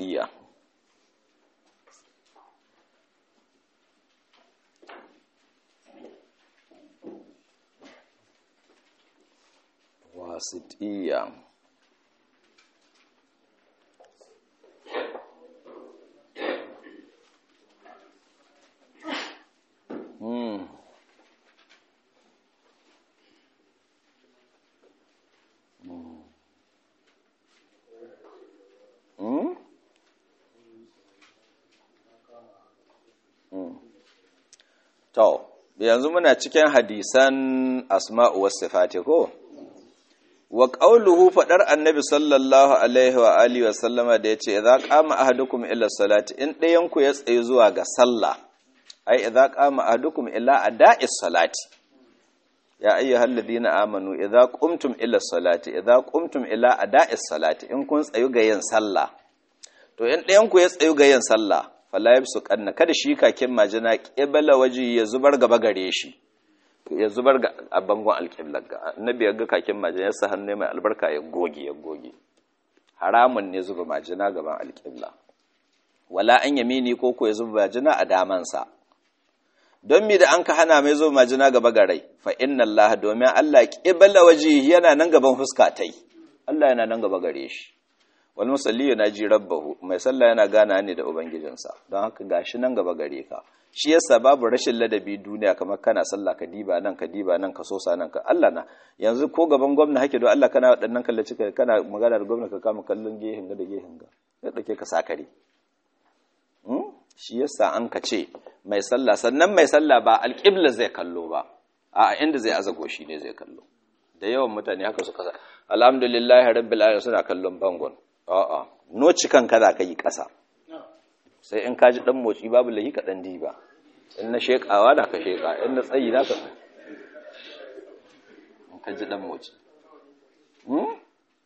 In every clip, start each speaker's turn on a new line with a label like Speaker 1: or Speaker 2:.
Speaker 1: wasitiyya wasitiyya Hmm. Hmm? Hmm. To, yanzu muna cikin hadisan asma'u wasu sifati ko? Wa ƙauluhu faɗar annabi sallallahu Alaihi wa Alihi wasallama da ya ce, "Za ƙama ahadukum ila salati, in ɗayanku ya tsaye zuwa ga sallah, ai, idza qama ahadukum ila ada'is salati." ya ayyuhal ladina amanu idza qumtum ila salati idza qumtum ila ada'is salati in kun tsayu ga yin sallah to in ɗayan ku ya tsayu ga yin sallah fala yabsu kanna kada shi kakin majina qibla waji ya zubar gaba gare shi ya zubar ga a bangon alqibla ga annabi ya ga kakin majina sa hannu mai albarka ya goge ya goge haramun ne zuba majina gaban alqibla wala an yamini ko ko ya zuba majina a damansa don mi da an ka hana mai zo majina gaba garai fa inna Allah domin Allah qibla waji yana nan gaban fuska tai Allah yana nan gaba gare shi wal musalli yana ji rabbahu mai sallah yana gana ne da ubangijinsa don haka gashi nan gaba gare ka shi yasa babu rashin ladabi duniya kamar kana sallah ka diba nan ka diba nan ka sosa nan ka Allah na yanzu ko gaban gwamna hake don Allah kana waɗannan kallaci kana magana da gwamna ka kama kallon gehen ga da gehen ga sai dake ka sakare shi yasa an ka ce mai sallah sannan mai sallah ba alƙibla zai kallo ba a inda zai azago shi ne zai kallo da yawan mutane haka suka sa alhamdulillahi rabbil alamin suna kallon bangon a'a noci kan kaza ka yi ƙasa sai in ka ji dan motsi babu lahi ka dan diba in na shekawa da ka sheka in na tsayi na ka in ka ji dan motsi hmm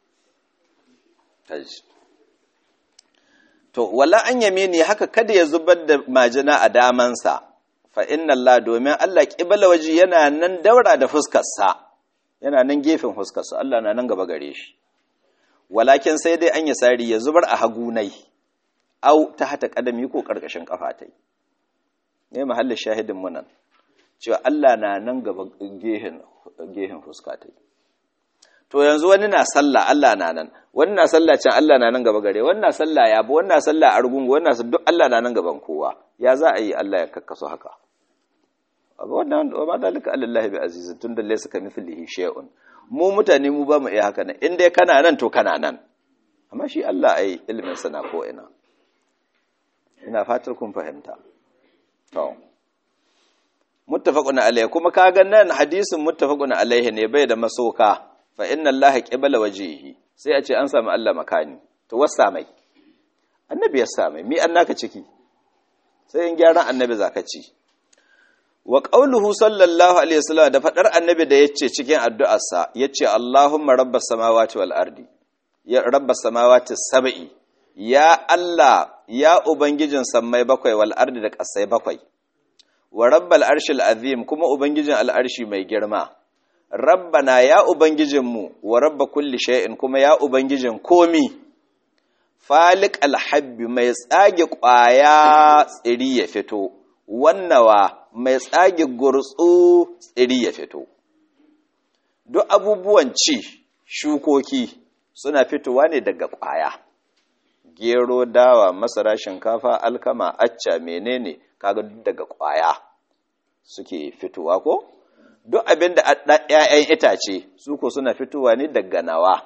Speaker 1: To, wala an yamini haka kada ya zubar da majina a damansa, fa inna Allah domin Allah ƙibala waje yana nan daura da fuskarsa, yana nan gefen fuskarsa, Allah na nan gaba gare shi. Walakin sai dai an yi sari ya zubar a hagunai, au ta hata ƙadami ko ƙarƙashin ƙafatai. Ne mahallin shahidin munan, cewa Allah na nan gaba gehen fuskatai. to yanzu wani na sallah Allah na nan wani na sallah can Allah na nan gaba gare wani na sallah ya bu wani na sallah argungu wani na duk Allah na nan gaban kowa ya za a yi Allah ya kakkaso haka abu wannan wa ma dalika alillahi bi aziz tun da laysa kamithlihi shay'un mu mutane mu ba mu iya haka nan in dai kana nan to kana nan amma shi Allah ai ilimin sa na ko ina ina fatar kun fahimta to muttafaqun alayhi kuma kaga nan hadisin muttafaqun alayhi ne bai da masoka fa inna Allah qibala wajhihi sai a ce an samu Allah makani to wasa mai annabi ya same mi annaka ciki sai in gyaran annabi zaka ci wa qauluhu sallallahu alaihi wasallam da fadar annabi da yace cikin addu'arsa yace Allahumma rabbas samawati wal ardi ya rabbas samawati sab'i ya Allah ya ubangijin sammai bakwai wal ardi da kasai bakwai wa rabbal arshil azim kuma ubangijin al'arshi mai girma rabbana ya ubangijinmu wa rabba kulli shay'in kuma ya ubangijin komi falik alhabbi mai tsage ƙwaya tsiri ya fito wannawa mai tsage gurtsu tsiri ya fito duk abubuwan ci shukoki suna fitowa ne daga ƙwaya gero dawa masara shinkafa alkama acca menene kaga duk daga ƙwaya suke fitowa ko duk abin da ‘ya'yan itace su ko suna fitowa ne daga nawa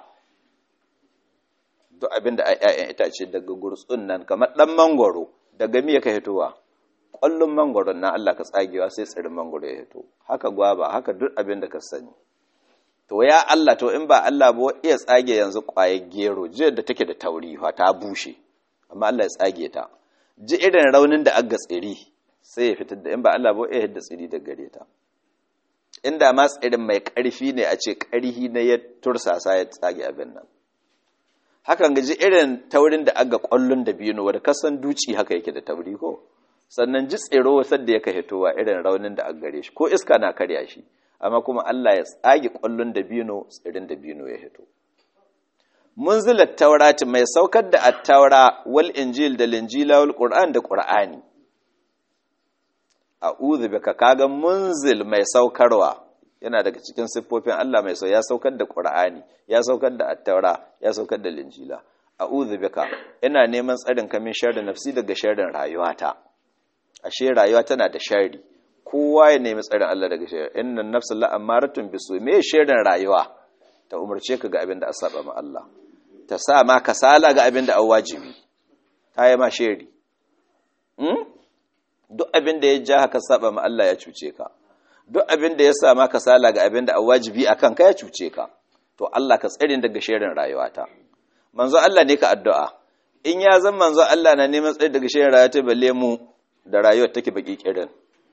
Speaker 1: duk abin da ‘ya'yan itace daga gurtsun nan kamar ɗan mangwaro daga miya ka fitowa ƙwallon mangwaron na Allah ka tsagewa sai tsirin mangwaro ya fito haka gwaba haka duk abin da ka sani to ya Allah to in ba Allah ba iya tsage yanzu ƙwayar gero jiya da take da tauri ta bushe amma Allah ya tsage ta ji irin raunin da aga tsiri sai ya fitar da in ba Allah ba iya hidda tsiri da gare ta inda ma tsirin mai ƙarfi ne a ce ƙarhi na ya tursasa ya tsage abin nan hakan gaji irin taurin da aga ƙwallon da biyu wadda kasan duci haka yake da tauri ko sannan ji tsiro wasar da yaka hitowa irin raunin da aka gare shi ko iska na karya shi amma kuma Allah ya tsage ƙwallon da biyu tsirin da biyu ya hito munzilat taurati mai saukar da at-taura wal injil da linjila wal qur'an da qur'ani a'udhu bika kaga munzil mai saukarwa yana daga cikin siffofin Allah mai sau ya saukar da qur'ani ya saukar da at-taura ya saukar da linjila a'udhu bika ina neman tsarin ka min sharri nafsi daga sharrin rayuwata ashe rayuwa tana da sharri kowa ya nemi tsarin Allah daga sharri innan nafsa la'amaratun bisu me sharrin rayuwa ta umarce ka ga abin da asaba ma Allah ta sa ma kasala ga abin da an wajibi ta yi ma sheri duk abin da ya ja haka saba ma Allah ya cuce ka duk abin da ya sa ma kasala ga abin da an wajibi a kanka ya cuce ka to Allah ka tsare daga sherin rayuwata manzo Allah ne ka addu'a in ya zan manzo Allah na neman tsare daga sherin rayuwata balle mu da rayuwar take baki kirin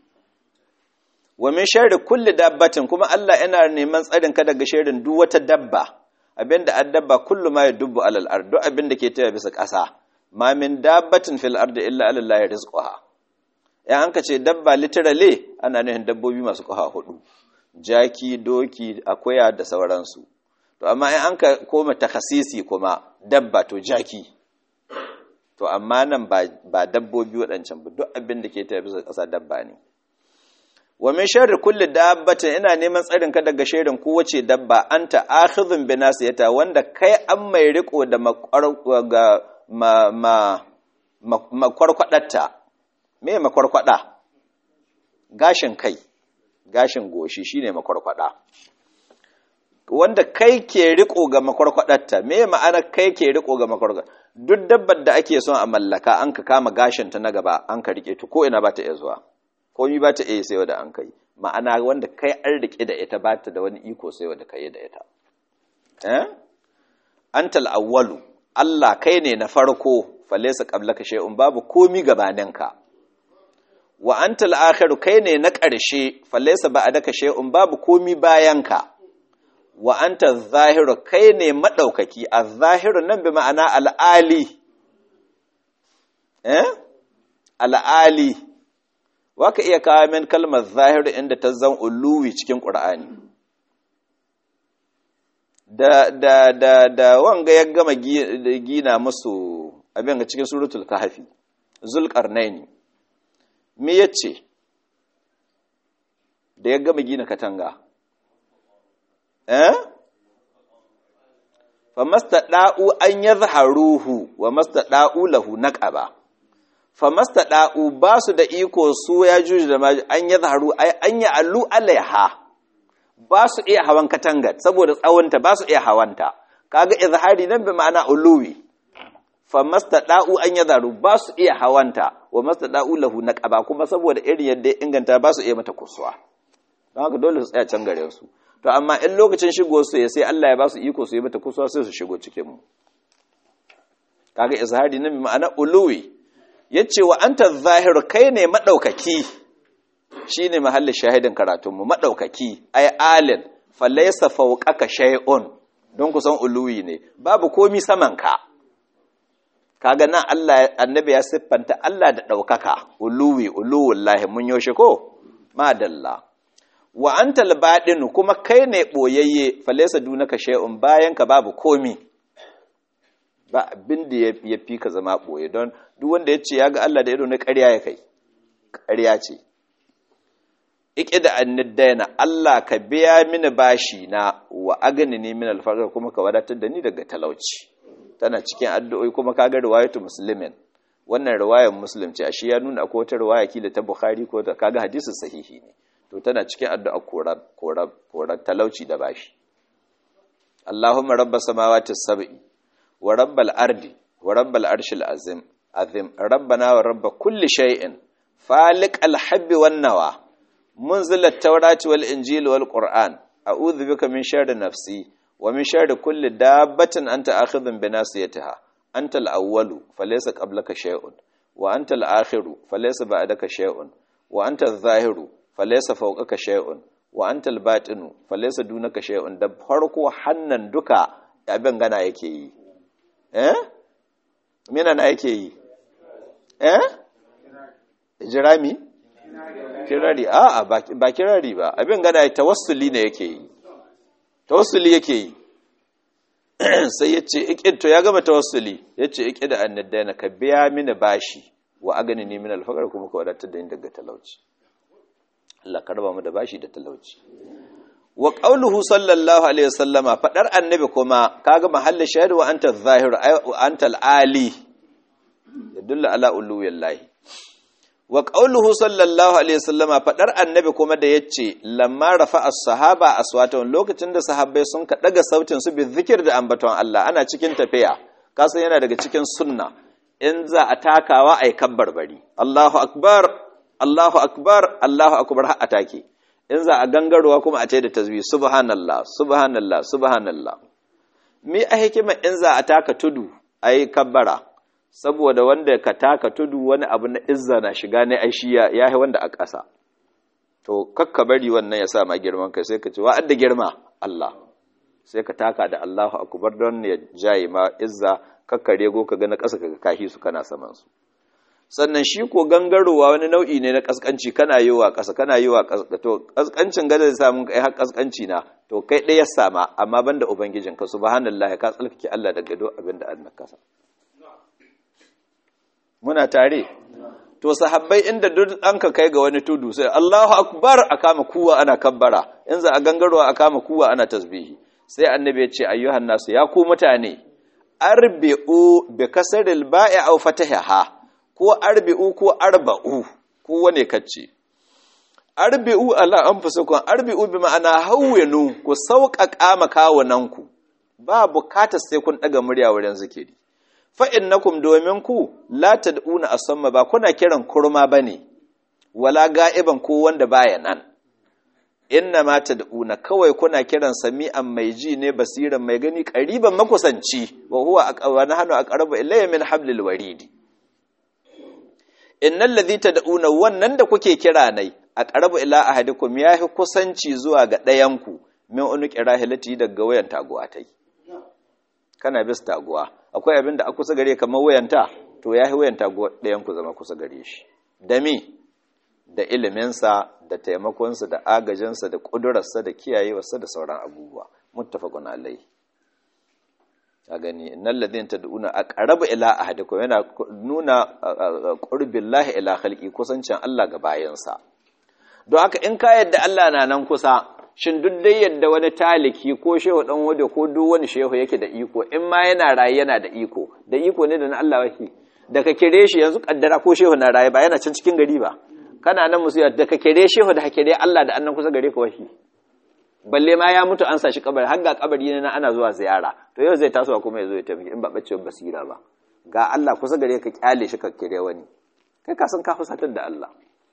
Speaker 1: wa min sharri kulli dabbatin kuma Allah yana neman tsarin ka daga sharrin duk wata dabba abinda addabba kullu ma yadubbu alal ard duk abinda ke taya bisa ƙasa ma min dabbatin fil ard illa ala Allah rizquha ya an ka ce dabba literally ana nufin dabbobi masu ƙafa hudu jaki doki akuya da sauransu to amma in an ka koma takasisi kuma dabba to jaki to amma nan ba dabbobi waɗancan ba duk abin da ke taya bisa ƙasa dabba ne wa min sharri kulli dabbatin ina neman tsarin ka daga sharrin kowace dabba anta akhidhun bi nasiyata wanda kai an mai riko da ga ma ma makwarkwadatta me makwarkwada gashin kai gashin goshi shine makwarkwada wanda kai ke riko ga makwarkwadatta me ma'ana kai ke riko ga makwarkwada duk dabbar da ake son a mallaka an ka kama gashin ta na gaba an ka rike ta ko ina ba ta iya zuwa komi ba ta iya sayo da an kai ma'ana wanda kai an rike da ita ba ta da wani iko sayo da kai da ita eh antal awwalu Allah kai ne na farko falaysa qablaka shay'un babu komi gabaninka wa antal akhiru kai ne na ƙarshe falaysa ba'daka shay'un babu komi bayanka wa anta zahiru kai ne madaukaki az-zahiru nan bi ma'ana al-ali eh al-ali waka iya kawo min kalmar zahir inda ta zan uluwi cikin ƙur'ani da da da da wanga ya gama gina musu abin ga cikin suratul kahfi zulqarnaini me yace da ya gama gina katanga eh famastada'u an yadhharuhu wa mastada'u lahu naqaba famastada'u ba su da iko su ya juji da maji an ya zaharu ai an ya allu alaiha ba su iya hawan katangar saboda tsawonta ba su iya hawanta kaga izhari nan bi ma'ana uluwi famastada'u an ya zaharu ba su iya hawanta wa mastada'u lahu naqaba kuma saboda irin yadda inganta ba su iya mata kusuwa don haka dole su tsaya can gare su to amma in lokacin shigo su ya sai Allah ya ba su iko su yi mata kusuwa sai su shigo cikin mu kaga izhari nan bi ma'ana uluwi ya ce wa an ta zahiru kai ne maɗaukaki shi ne mahallin shahidin karatunmu maɗaukaki ai alin falaisa fauƙaka shay'un don kusan uluwi ne babu komi samanka kaga nan Allah annabi ya siffanta Allah da ɗaukaka uluwi uluwullahi mun yaushe ko madalla wa anta albadin kuma kai ne boyayye falaisa dunaka shay'un bayan ka babu komi ba abin da ya fi ka zama ɓoye don duk wanda ya ce ya ga Allah da ido na ƙarya ya kai ƙarya ce ike da anniddaina Allah ka biya mini bashi na wa agani ne min alfaƙar kuma ka wadatar da ni daga talauci tana cikin addu'o'i kuma ka ga riwayatu muslimin wannan riwayar muslim ce ashe ya nuna akwai wata riwaya kila ta bukhari ko ta kaga hadisin sahihi ne to tana cikin addu'a korar korar korar talauci da bashi Allahumma rabbas samawati sab'i wa rabbal ardi wa rabbal arshil azim azim rabbana wa rabb kulli shay'in faliq al-habbi wan nawa munzil at-taurati wal injil wal qur'an a'udhu bika min sharri nafsi wa min sharri kulli dabbatin anta akhidhun bi nasiyatiha anta al-awwalu falaysa qablaka shay'un wa anta al-akhiru falaysa ba'daka shay'un wa anta adh-dhahiru falaysa fawqaka shay'un wa anta al-batinu falaysa dunaka shay'un da farko hannan duka abin gana yake yi eh mina na yake yi eh jirami kirari a'a ba kirari ba abin gana ya tawassuli ne yake yi tawassuli yake yi sai ya ce to ya gama tawassuli ya ce iki da annadaina ka biya mini bashi wa agani ne min alfaqar kuma ka wadatar da ni daga talauci Allah ka raba mu da bashi da talauci wa qauluhu sallallahu alaihi wasallama fadar annabi kuma kaga mahallin shahid wa anta zahir wa anta ali yadullu ala uluwillahi wa qauluhu sallallahu alaihi wasallama fadar annabi kuma da yace lamma rafa as-sahaba aswatun lokacin da sahabbai sun ka daga sautin su bi zikir da ambaton Allah ana cikin tafiya kasan yana daga cikin sunna in za a takawa ai kabbar bari Allahu akbar Allahu akbar Allahu akbar har atake in za a gangarowa kuma a ce da tasbih subhanallah subhanallah subhanallah me a hikima in za a taka tudu ayi kabbara saboda wanda ka taka tudu wani abu na izza na shiga ne ai shi ya yi wanda a ƙasa to kakka bari wannan ya sa ma girman kai sai ka ce wa'adda girma Allah sai ka taka da Allahu akbar don ya jaye ma izza kakka rego ka ga na ƙasa ka kahi su kana saman su sannan shi ko gangarowa wani nau'i ne na kaskanci kana yi wa ƙasa kana yi wa ƙasa to kaskancin gada da samun kai har kaskanci na to kai ɗaya sama amma banda ubangijinka subhanallahi ka tsalkake Allah daga do abin da an kasa muna tare to sahabbai inda duk an ka kai ga wani tudu sai Allahu akbar a kama kuwa ana kabbara in za a gangarwa a kama kuwa ana tasbihi sai annabi ya ce ayyuhan nasu ya ku mutane arbi'u bi kasril ba'i aw fatahaha ko arbi'u ko arba'u ko wane kacce arbi'u ala anfusukum arbi'u bi ma'ana hawwinu ku sauƙaƙa makawunanku ba bukatar sai kun daga murya wurin zikiri fa'innakum domin ku la tad'una asamma ba kuna kiran kurma bane wala ga'iban ko wanda baya nan inna ma tad'una kawai kuna kiran sami'an mai ji ne basiran mai gani qariban makusanci wa huwa aqwana hanu aqrabu ilayya min hablil waridi innal ladhi tad'una wannan da kuke kira nai aqrabu ila ahadikum yahi kusanci zuwa ga ɗayanku min unuqi rahilati daga wayan taguwa tai kana bis taguwa akwai abin da a kusa gare kamar wayanta to ya yi wayanta ɗayan ku zama kusa gare shi da mi da iliminsa da taimakonsa da agajinsa da ƙudurarsa da kiyayewarsa da sauran abubuwa muttafaqun alai a gani innal ladina tad'una aqrabu ila ahadikum yana nuna qurbillahi ila khalqi kusancin Allah ga bayansa don haka in ka yadda Allah na nan kusa shin duk dai yadda wani taliki ko shehu dan wade ko duk wani shehu yake da iko in ma yana raye yana da iko da iko ne da na Allah wake da ka kire shi yanzu kaddara ko shehu na raye ba yana can cikin gari ba kana nan musu da ka kire shehu da hakire Allah da annan kusa gare ka wake balle ma ya mutu an sa shi kabari har ga kabari ne na ana zuwa ziyara to yau zai tasowa kuma ya zo ya tafi in ba bacewar basira ba ga Allah kusa gare ka kyale shi ka kire wani kai ka san ka fusatar da Allah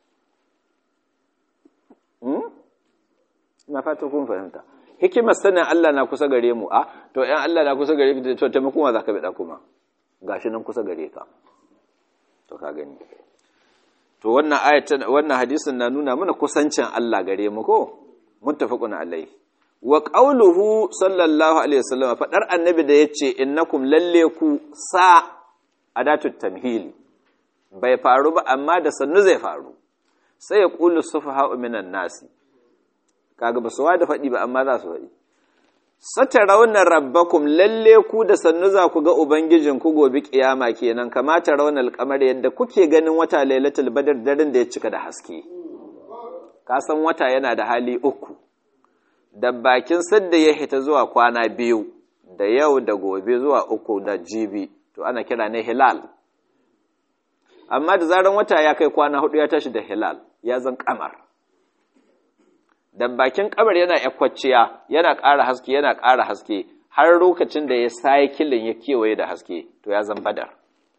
Speaker 1: na fata kun fahimta hikimar sanin Allah na kusa gare mu a to ɗan Allah na kusa gare ka to taimako ma za ka bida kuma gashi nan kusa gare ka to ka gani to wannan ayatan wannan hadisin na nuna mana kusancin Allah gare mu ko muttafaqun alaihi wa qawluhu sallallahu alaihi wasallam fadar annabi da yace innakum lalle ku sa adatut tamhili bai faru ba amma da sannu zai faru sai ya qulu sufaha'u minan nasi kaga ba su da faɗi ba amma za su faɗi satarawna rabbakum lalle ku da sannu za ku ga ubangijin ku gobe kiyama kenan kamata raunar kamar yadda kuke ganin wata lailatul badar daren da ya cika da haske ka san wata yana da hali uku da bakin sadda ya hita zuwa kwana biyu da yau da gobe zuwa uku da jibi to ana kira ne hilal amma da zaran wata ya kai kwana hudu ya tashi da hilal ya zan kamar da bakin kabar yana yakwacciya yana ƙara haske yana ƙara haske har lokacin da ya sai kilin ya kewaye da haske to ya zan badar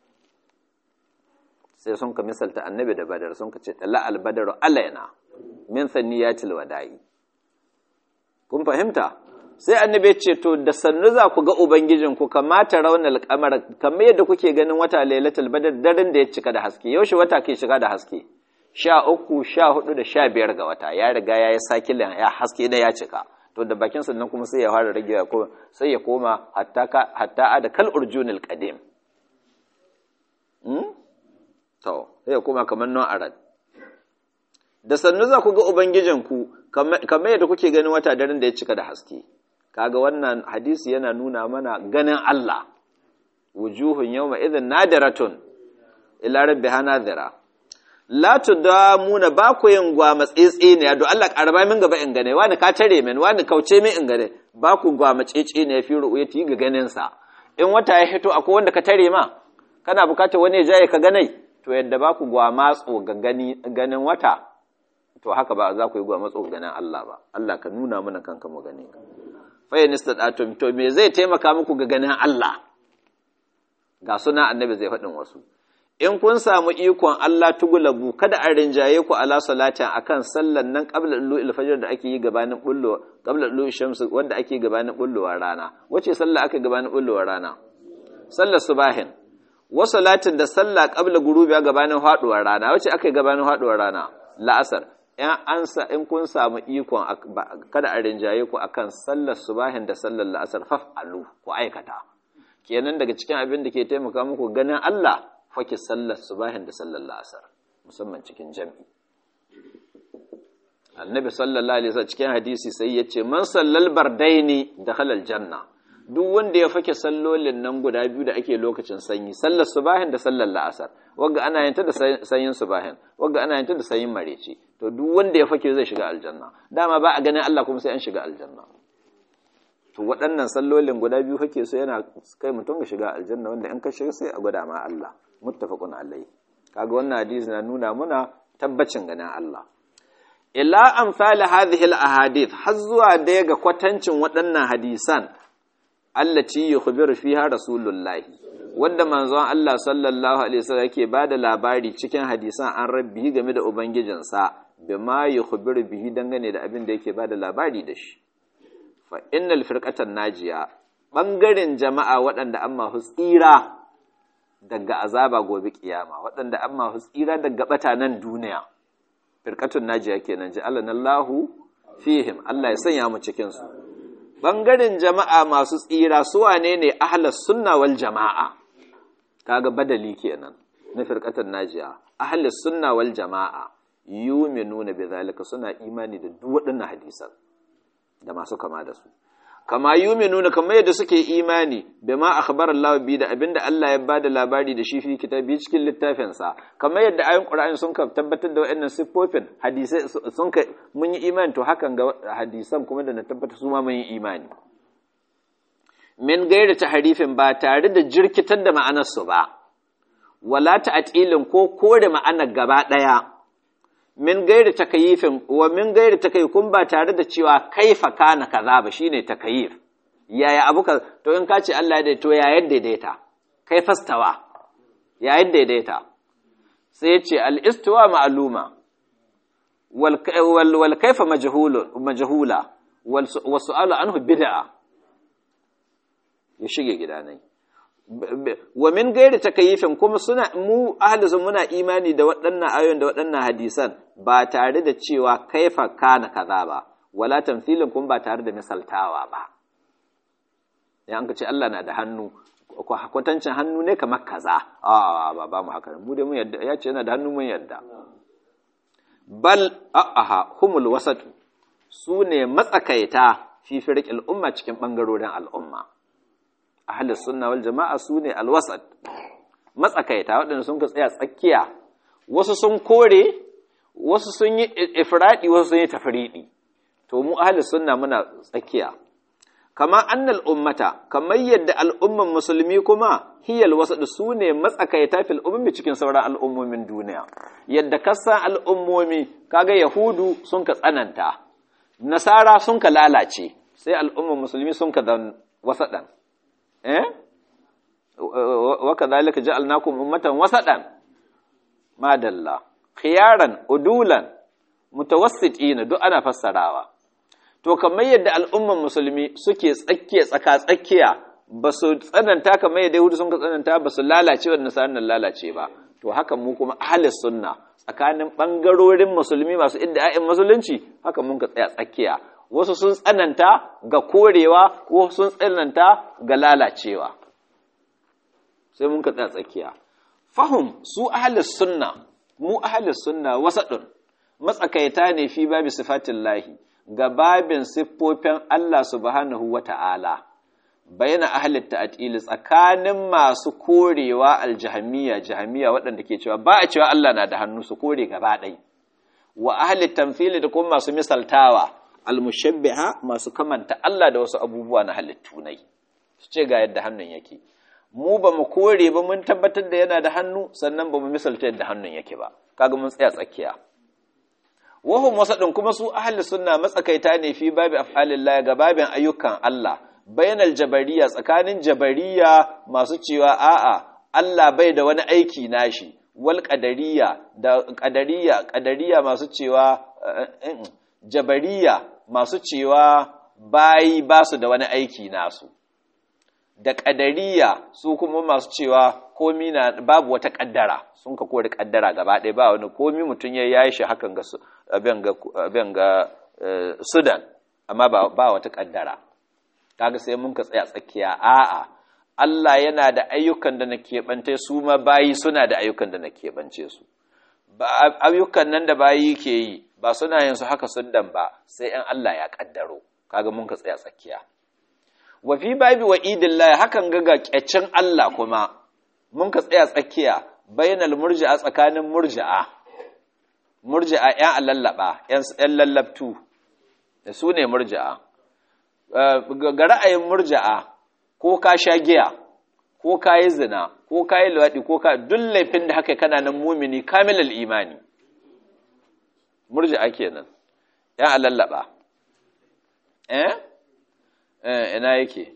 Speaker 1: sai sun ka misalta annabi da badar sun ka ce tala albadaru alaina min sanniyatil wada'i kun fahimta sai annabi ce to da sannu za ku ga ubangijin ku kamata raunar kamar kamar yadda kuke ganin wata lailatul badar daren da ya cika da haske yaushe wata ke shiga da haske sha uku sha hudu da sha biyar ga wata ya riga ya yi sakilin ya haske da ya cika to da bakin sannan kuma sai ya fara rage ko sai ya koma hatta a da kal urjunil qadim to sai ya koma kamar non arad da sannu za ku ga ubangijinku kamar yadda kuke ganin wata daren da ya cika da haske kaga wannan hadisi yana nuna mana ganin Allah wujuhun yawma idhin nadiratun ila rabbiha nadira la tudamuna ba ku yin gwama tsetse ne do Allah karaba min gaba in gane wani ka tare min wani kauce min in gane ba ku gwama tsetse ne fi ru'yati ga ganin sa in wata ya hito akwai wanda ka tare ma kana bukatar wani ya jaye ka ganai to yadda ba ku gwama tso ga gani ganin wata to haka ba za ku yi gwama tso ganin Allah ba Allah ka nuna mana kanka mu gane ka fa yanistadatum to me zai taimaka muku ga ganin Allah ga suna annabi zai faɗin wasu in kun samu ikon Allah tugulabu kada a rinjaye ku ala salatin akan sallan nan qabla lu'il fajr da ake yi gabanin bullo qabla lu'il shams wanda ake gabanin bullowar rana wace sallah ake gabanin bullowar rana sallar subahin wa salatin da sallah qabla gurubiya gabanin haduwar rana wace ake gabanin haduwar rana la'asar in an sa in kun samu ikon kada a rinjaye ku akan sallar subahin da sallar la'asar faf'alu ku aikata kenan daga cikin abin da ke taimaka muku ganin Allah fake sallar subahin da sallar la'asar musamman cikin jam'i annabi sallallahu alaihi wasallam cikin hadisi sai ya ce man sallal bardaini da halal janna duk wanda ya fake sallolin nan guda biyu da ake lokacin sanyi sallar subahin da sallar la'asar wagga ana yanta da sanyin subahin wagga ana yanta da sanyin mareci to duk wanda ya fake zai shiga aljanna dama ba a ganin Allah kuma sai an shiga aljanna to waɗannan sallolin guda biyu kake so yana kai mutum ga shiga aljanna wanda in ka shiga sai a gwada ma Allah muttafaqun alai kaga wannan hadisi na nuna muna tabbacin ganin Allah ila amsal hadhihi al ahadith har zuwa da ga kwatancin waɗannan hadisan allati yukhbiru fiha rasulullahi wanda manzon Allah sallallahu alaihi wasallam yake bada labari cikin hadisan an rabbi game da ubangijinsa bima yukhbiru bihi dangane da abin da yake bada labari da shi fa innal firqatan najiya bangaren jama'a waɗanda amma tsira daga azaba gobe kiyama waɗanda amma tsira daga bata nan duniya firqatun najiya kenan ji Allah Allahu fihim Allah ya sanya mu cikin su bangaren jama'a masu tsira su wane ne ahlus sunna wal jama'a kaga badali kenan na firqatun najiya ahlus sunna wal jama'a yuminuna bidhalika suna imani da duk waɗannan hadisan da masu kama da su kama yuminuna kamar yadda suke imani bima akhbara Allah bi da abinda Allah ya bada labari da shi fi kitabi cikin littafin sa kamar yadda ayoyin Qur'ani sun ka tabbatar da waɗannan siffofin hadisai sun ka mun yi imani to hakan ga hadisan kuma da na tabbata su ma mun yi imani min gaira taharifin ba tare da jirkitar da ma'anar su ba wala ta'tilin ko kore ma'anar gaba daya min gairi takayifin wa min gairi takayifin ba tare da cewa kaifa kana kaza ba shine takayif yaya abu ka to in ka ce Allah ya to ya yadda daidaita kai fastawa ya yadda daidaita sai ya ce al-istiwa ma'luma wal wal, wal kaifa majhulun majhula wal su'alu anhu bid'a ya shige gidanai wa min gairi takayifin kuma suna mu ahli muna imani da waɗannan ayoyin da waɗannan hadisan ba tare da cewa kaifa kana kaza ba wala tamthilin kuma ba tare da misaltawa ba ya an ce Allah na da hannu kwatancin hannu ne kamar kaza a ba ba mu haka mu dai mun yadda ya ce yana da hannu mun yadda bal a'aha humul wasatu su ne matsakaita fi firqil umma cikin bangarorin al'umma ahlus sunna wal jama'a sune alwasat matsakaita waɗanda sun ka tsaya tsakiya wasu sun kore wasu sun yi ifradi wasu sun yi tafridi to mu ahlus sunna muna tsakiya kama annal ummata kamar yadda al'umman musulmi kuma hiyal wasat sune matsakaita fil ummi cikin sauran al'ummomin duniya yadda kasan al'ummomi kaga yahudu sun ka tsananta nasara sun ka lalace sai al'umman musulmi sun ka dan wasadan eh wa kadhalika ja'alnakum ummatan wasatan madalla khiyaran udulan mutawassitina duk ana fassarawa to kamar yadda al'umman musulmi suke tsakiya tsaka tsakiya ba su tsananta kamar yadda yahudu sun ka tsananta ba su lalace wa nasarar nan lalace ba to haka mu kuma ahli sunna tsakanin bangarorin musulmi masu idda'in musulunci haka mun ka tsaya tsakiya wasu sun tsananta ga korewa wasu sun tsananta ga lalacewa sai mun ka tsaya tsakiya fahim su ahlus sunna mu ahlus sunna wasadun matsakaita ne fi babi sifatin lahi ga babin siffofin Allah subhanahu wata'ala baina ahli ta'til tsakanin masu korewa aljahmiya jahmiya waɗanda ke cewa ba a cewa Allah na da hannu su kore gaba ɗai wa ahli tamthili da kuma masu misaltawa almushabbiha masu kamanta Allah da wasu abubuwa na halittu nai su ce ga yadda hannun yake mu ba mu kore ba mun tabbatar da yana da hannu sannan ba mu misalta yadda hannun yake ba kaga mun tsaya tsakiya wahum wasadin kuma su ahli sunna matsakaita ne fi babi af'alillah ga babin ayyukan Allah bainal jabariya tsakanin jabariya masu cewa a'a Allah bai da wani aiki nashi wal qadariya da qadariya qadariya masu cewa jabariya masu cewa bayi ba su da wani aiki nasu da ƙadariya su kuma masu cewa komi na babu wata ƙaddara sun ka kori ƙaddara gaba ɗaya ba wani komi mutum ya yi shi hakan ga abin ga sudan amma ba wata ƙaddara kaga sai mun ka tsaya tsakiya a'a Allah yana da ayyukan da na keɓance su ma bayi suna da ayyukan da na keɓance su ayyukan nan da bayi ke yi ba suna yin su haka sundan ba sai in Allah ya ƙaddaro kaga mun ka tsaya tsakiya wa fi babi wa idillahi hakan ga ga kyacin Allah kuma mun ka tsaya tsakiya bainal murji'a tsakanin murji'a murji'a ƴan alallaba ƴan lallabtu da su ne murji'a ga ra'ayin murji'a ko ka sha giya ko ka yi zina ko ka yi luwaɗi ko ka duk laifin da haka kana nan mumini kamilal imani murji'a kenan ƴan alallaba eh ina yake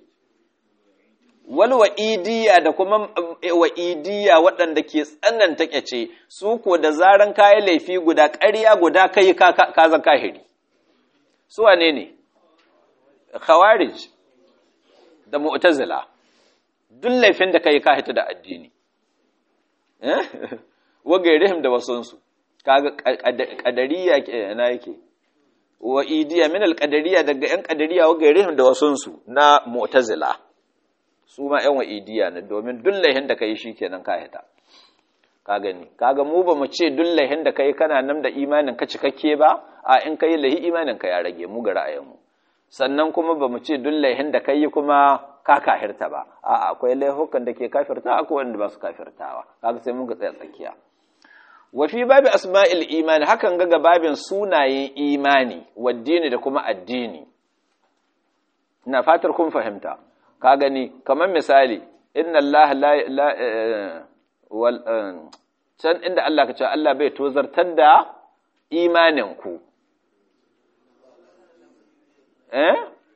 Speaker 1: wal wa'idiyya da kuma wa'idiyya waɗanda ke tsananta kyace su ko da zaran kayi laifi guda ƙarya guda kai ka zan kahiri su wane ne khawarij da mu'tazila duk laifin da kai ka hita da addini eh wagairihim da wasunsu kaga qadariyya ina yake wa idiya min alqadariya daga yan qadariya wa gairihim da wasunsu na mu'tazila su ma yan wa idiya ne domin dullahin da kai shikenan ka hita ka gani kaga mu ba mu ce dullahin da kai kana nan da imanin ka cikakke ba a in kai lahi imanin ka ya rage mu ga ra'ayin mu sannan kuma ba mu ce dullahin da kai kuma ka kafirta ba a akwai laihukan da ke kafirta akwai wanda ba su kafirtawa kaga sai mun ga tsaya tsakiya wa fi babi asma'il imani hakan ga babin sunayen imani waddini da kuma addini ina fatar kun fahimta ka gani kamar misali inna Allah la, la wal can inda Allah ka ce Allah bai tozartar da imanin ku eh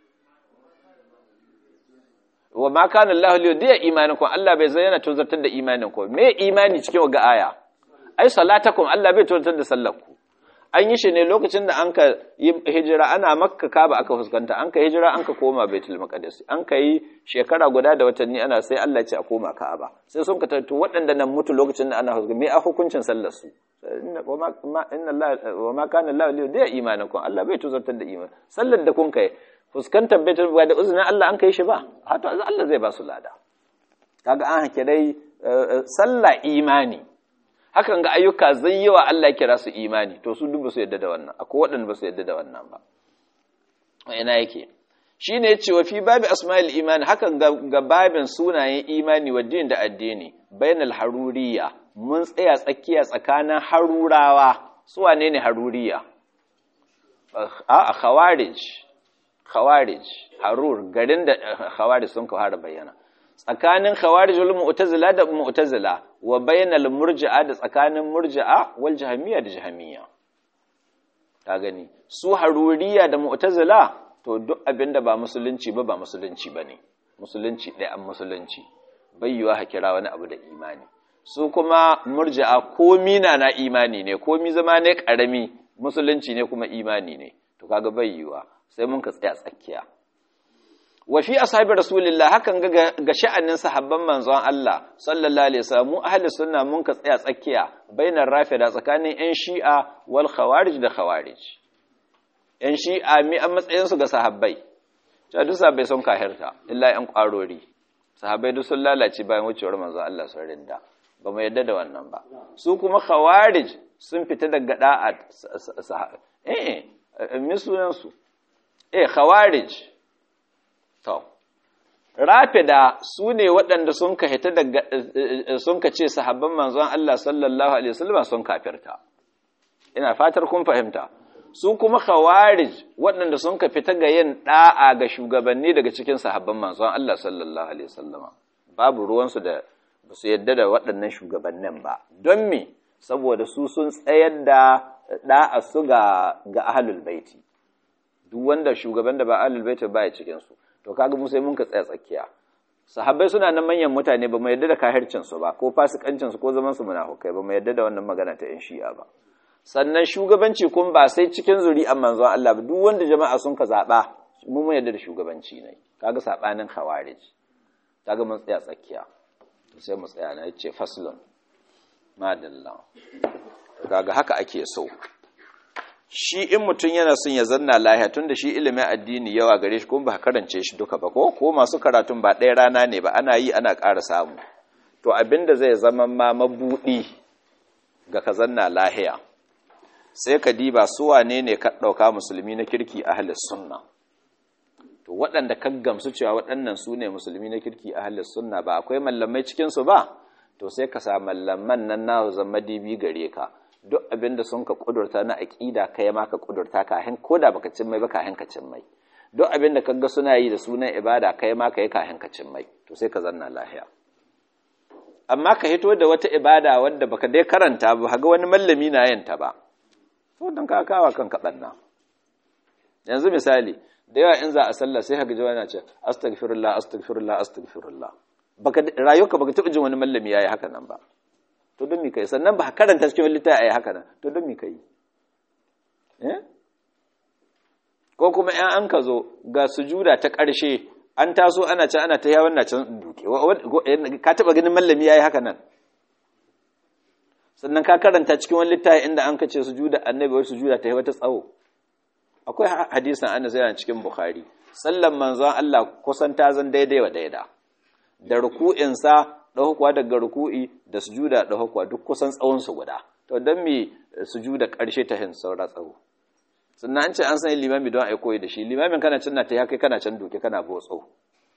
Speaker 1: wa ma kana Allah liyudiya imanakum Allah bai zayyana tozartar da imanin ku me imani cikin ga aya ai salatakum Allah bai tozartar da sallar ku an yi shi ne lokacin da an ka yi hijira ana makka kaba aka fuskanta an ka hijira an ka koma baitul maqdis an ka yi shekara guda da watanni ana sai Allah ya ce a koma ka'aba sai sun ka tattu waɗanda nan mutu lokacin da ana fuskanta me a hukuncin sallar su inna Allah wa ma kana Allah li da imanakum Allah bai tuzartar da iman sallar da kun kai fuskantar baitul maqdis da uzunin Allah an kai shi ba hato Allah zai ba su lada kaga an hake dai sallah imani hakan ga ayyuka zai yawa Allah kira su imani to su duk ba su yadda da wannan akwai waɗanda ba su yadda da wannan ba ina yake shine yace wa fi babi asma'il iman hakan ga babin sunayen imani wa din da addini bainal haruriya mun tsaya tsakiya tsakanin harurawa su wane ne haruriya a khawarij khawarij harur garin da khawarij sun ka fara bayyana tsakanin khawarijul mu'tazila da mu'tazila wa bainal murji'a da tsakanin murji'a wal jahmiya da jahmiya ka gani su haruriya da mu'tazila to duk abinda ba musulunci ba ba musulunci bane musulunci ɗaya an musulunci bayyuwa hakira wani abu da imani su kuma murji'a komi na na imani ne komi zama ne karami musulunci ne kuma imani ne to kaga bayyuwa sai mun ka tsaya tsakiya wa fi ashabi rasulillah hakan ga ga sha'anin sahabban manzon Allah sallallahu alaihi wasallam mu ahli sunna mun ka tsaya tsakiya bainar rafida tsakanin yan shi'a wal khawarij da khawarij yan shi'a mi an matsayin su ga sahabbai ta duk sahabbai sun kahirta illa yan kwarori sahabbai duk sun lalace bayan wucewar manzon Allah sun rinda ba mu yadda da wannan ba su kuma khawarij sun fita daga da'a eh eh mi sunan su eh khawarij to rafida su ne waɗanda sun ka hita daga sun ka ce sahabban manzon Allah sallallahu alaihi wasallam sun kafirta ina fatar kun fahimta su kuma khawarij waɗanda sun ka fita ga yin da'a ga shugabanni daga cikin sahabban manzon Allah sallallahu alaihi wasallam babu ruwansu da ba su yadda da waɗannan shugabannin ba don me saboda su sun tsayar da da'a su ga ga ahlul baiti duk wanda shugaban da ba ahlul baiti ba ya cikin su to kaga mu sai mun ka tsaya tsakiya sahabbai suna nan manyan mutane ba mu yadda da kahircin su ba ko fasikancin su ko zaman su munafukai ba mu yadda da wannan magana ta yan shi'a ba sannan shugabanci kun ba sai cikin zuri'an manzon Allah ba duk wanda jama'a sun ka zaba mu mun yadda da shugabanci ne kaga sabanin khawarij kaga mun tsaya tsakiya to sai mu tsaya na yace faslun madalla kaga haka ake so shi in mutum yana son ya zanna lahiya tun da shi ilimin addini yawa gare shi kuma ba karance shi duka ba ko ko masu karatun ba ɗaya rana ne ba ana yi ana ƙara samu to abinda zai zama ma mabuɗi ga ka zanna lahiya sai ka diba su wane ne ka ɗauka musulmi na kirki ahlus sunna to waɗanda ka gamsu cewa waɗannan su ne musulmi na kirki ahlus sunna ba akwai mallamai cikin su ba to sai ka sa mallaman nan na zama dibi gare ka duk abin da sun ka kudurta na aƙida kai ma ka kudurta kahin ko da baka cin mai ba kahin ka cin mai duk abin da kaga suna yi da sunan ibada kai ma kai kahin ka cin mai to sai ka zanna lahiya amma ka hito da wata ibada wadda baka dai karanta ba ga wani mallami na yin ta ba to dan ka kawa kanka banna yanzu misali da yawa in za a sallah sai haka jawana ce astaghfirullah astaghfirullah astaghfirullah baka rayuwarka baka taɓa jin wani mallami yayi haka nan ba to don mi kai sannan ba karanta cikin littafi ayi haka nan to don mi kai eh ko kuma in an ka zo ga sujuda ta ƙarshe an taso ana can ana ta yawon na can duke ka taba ganin mallami yayi haka nan sannan ka karanta cikin wani littafi inda an ka ce sujuda annabi wai sujuda ta yi wata tsawo akwai hadisin Anas yana cikin Bukhari sallan manzon Allah kusan ta zan daidai wa daida da ruku'insa ɗaukuwa daga ruku'i da sujuda ɗaukuwa duk kusan tsawonsu guda to don me sujuda ƙarshe ta hin saura tsawo sannan an ce an sani limami don a koyi da shi limamin kana can na ta haka kana can duke kana botso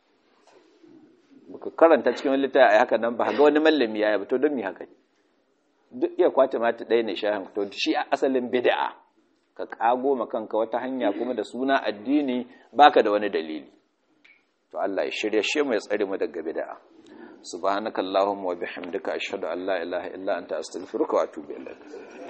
Speaker 1: baka karanta cikin wani littafi a haka nan ba ga wani mallami ya yi to don me haka duk iya kwace mata ɗaya ne shahin to shi a asalin bid'a ka kago ma kanka wata hanya kuma da suna addini baka da wani dalili to Allah ya shirya shi mu ya tsare mu daga bid'a subhanakallahumma wa bihamdika ashhadu an la ilaha illa anta astaghfiruka wa atubu ilaik